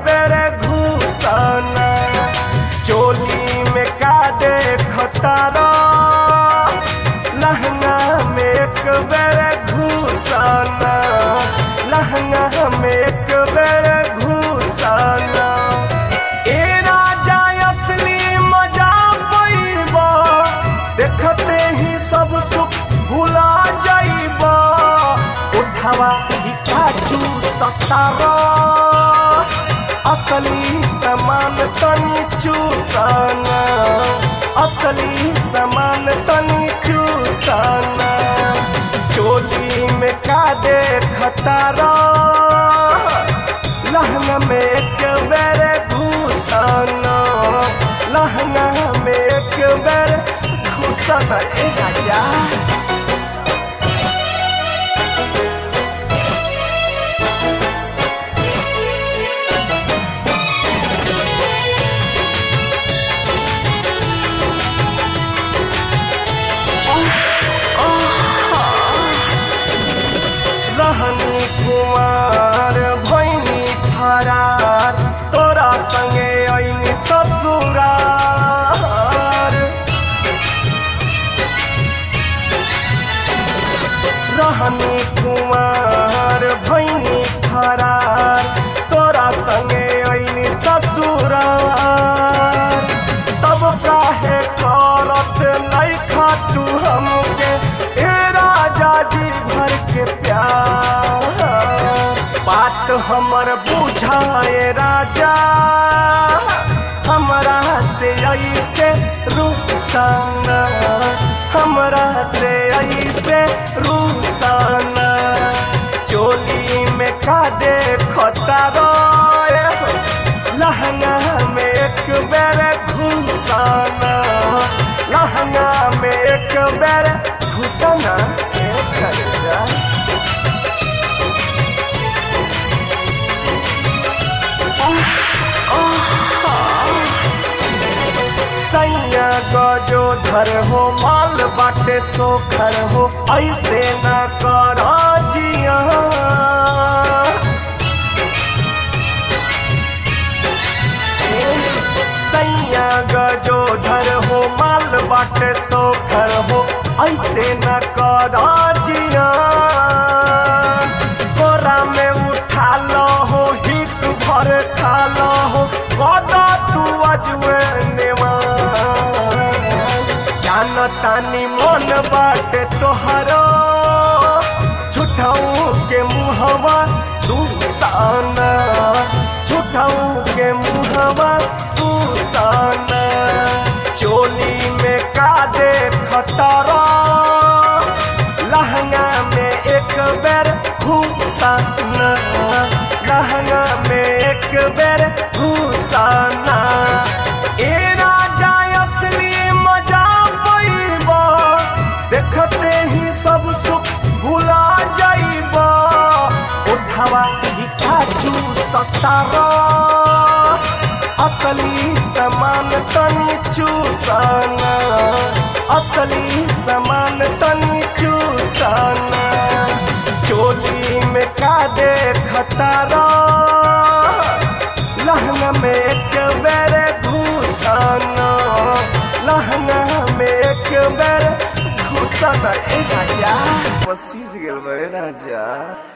बेरे घुसना चोली में का देखतारा लहंगा में एक बेरे घुसना लहंगा में एक बेरे घुसना ए राजा असली मजा पैबा देखते ही सब सुख भुला जाइबा उठावा ही काजू सतारा असली समान तनी चूसाना असली समान तनी चूसाना चोली में का देखतारा लहंगा में एक बेरे घुसाना लहंगा में एक बेरे घुसाना ए राजा रहनी कुमार भैनी फरार तोरा संगे ऐनी ससुरार रहनी कुमार भैनी फरार तोरा संगे ऐनी ससुरार तब काहे करत नहीं खातू हमके ए राजा जी भर के प्यार बात हमर बुझाए राजा हमरा से ऐसे रुसाना हमरा से ऐसे रुसाना चोली में का देखता रोए लहंगा में एक बेर घुसाना लहंगा में एक बेर घुसाना ए खरीदा सैया गजो धर हो माल बाटे सोखर हो ऐसे न कर जिया सैया गजो धर हो माल बाटे सोखर हो ऐसे न कर जिया कोरा में उठा लो हो हित भर खा लो हो कदा तू अजवे नेवा जानतानी मन बाटे तोहरो झूठाऊ के मुहवा तू साना झूठाऊ के मुहवा तू साना चोली में का देखतारा लहंगा में एक बेर घुसाना लहंगा में एक बेर घुसाना ए राजा असली मजा पैबा देखते ही सब सुख भुला जाइबा उठावा ही काजू सतारा असली समान तनी चूसाना असली समान तनी चूसाना चोली में का देखतारा लहंगा में एक बेर घुसाना लहंगा में एक बेर घुसाना ए राजा पसीज गेल बे राजा